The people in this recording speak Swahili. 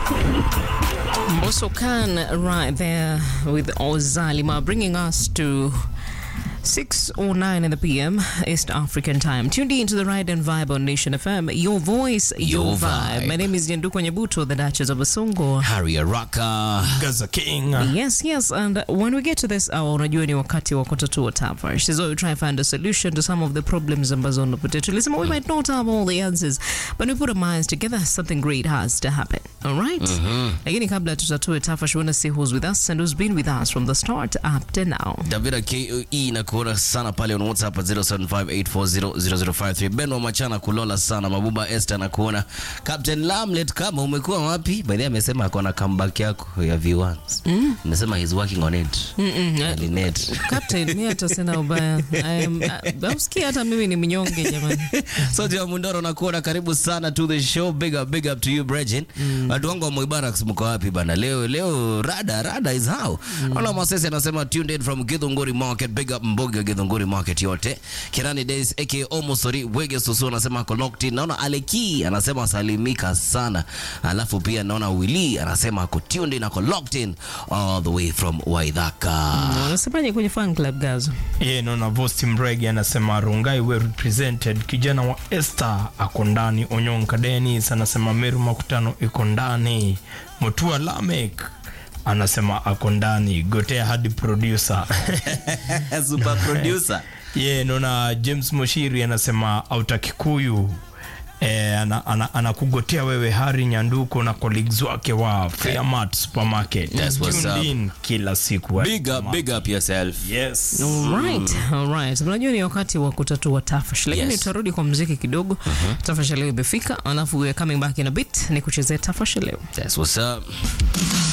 Also can right there with Ozalima bringing us to 6.09 in the PM East African time. Tuned in to the Ride and Vibe on Nation FM. Your voice, your, Your vibe. vibe. My name is Nyanduko Nyabuto, the Duchess of Basongo. Harry Araka. Gaza King. Yes, yes, and when we get to this hour, unajua ni wakati wa kutatua tafash. So we try and find a solution to some of the problems ambazo unapitia. Tulisema we might not have all the answers, but we put our minds together, something great has to happen. All right? Lakini kabla tutatue tafash, we want to see who's with us and who's been with us from the start up to now. Davida KE na kuona sana pale on WhatsApp at 0758400053. Ben wa Machana kulola sana. Mabuba Esther na kuona. Captain Lamlet kama umekuwa wapi? By the way amesema ako na comeback yako ya V1. Mm. Amesema he's working on it. Mm-mm. eh, Alinet. Captain, mi hata sina ubaya. I am- uh, Ausikia hata mimi ni mnyonge jamani. Sote wa Mundoro na kuona karibu sana to the show. Big up, big up to you Bregin. Watu wangu wa Mubarak mko wapi bana? Leo leo rada rada is how. Ona Masese anasema tuned in from Githunguri Market. Big up Mboga Githunguri Market yote. Kirani Days aka Omosori Wege Susu anasema ako locked in. Naona Aleki anasema salimika sana. Alafu pia naona Willy anasema ako tuned in ako locked in all the way from Waithaka. Unasemaje kwenye fan club Gazo? Ye naona Vosti Mregi anasema Rungai we represented. Kijana wa Esther ako ndani. Onyonka Dennis anasema Meru Makutano iko ndani. Mutua Lamek anasema ako ndani. Gotea hadi producer. Super producer. Ye naona James Moshiri anasema auta Kikuyu Eh, ana, ana, anakugotea wewe Hari Nyanduko na colleagues wake wa Fairmart Supermarket. That's what's Tuned up. in kila siku. Big up, big up yourself. Yes. Alright, alright. Unajua ni wakati wa kutatua tafash, lakini Yes. tutarudi kwa muziki kidogo. Tafash leo imefika, alafu we are coming back in a bit ni kuchezea tafash leo. That's what's up.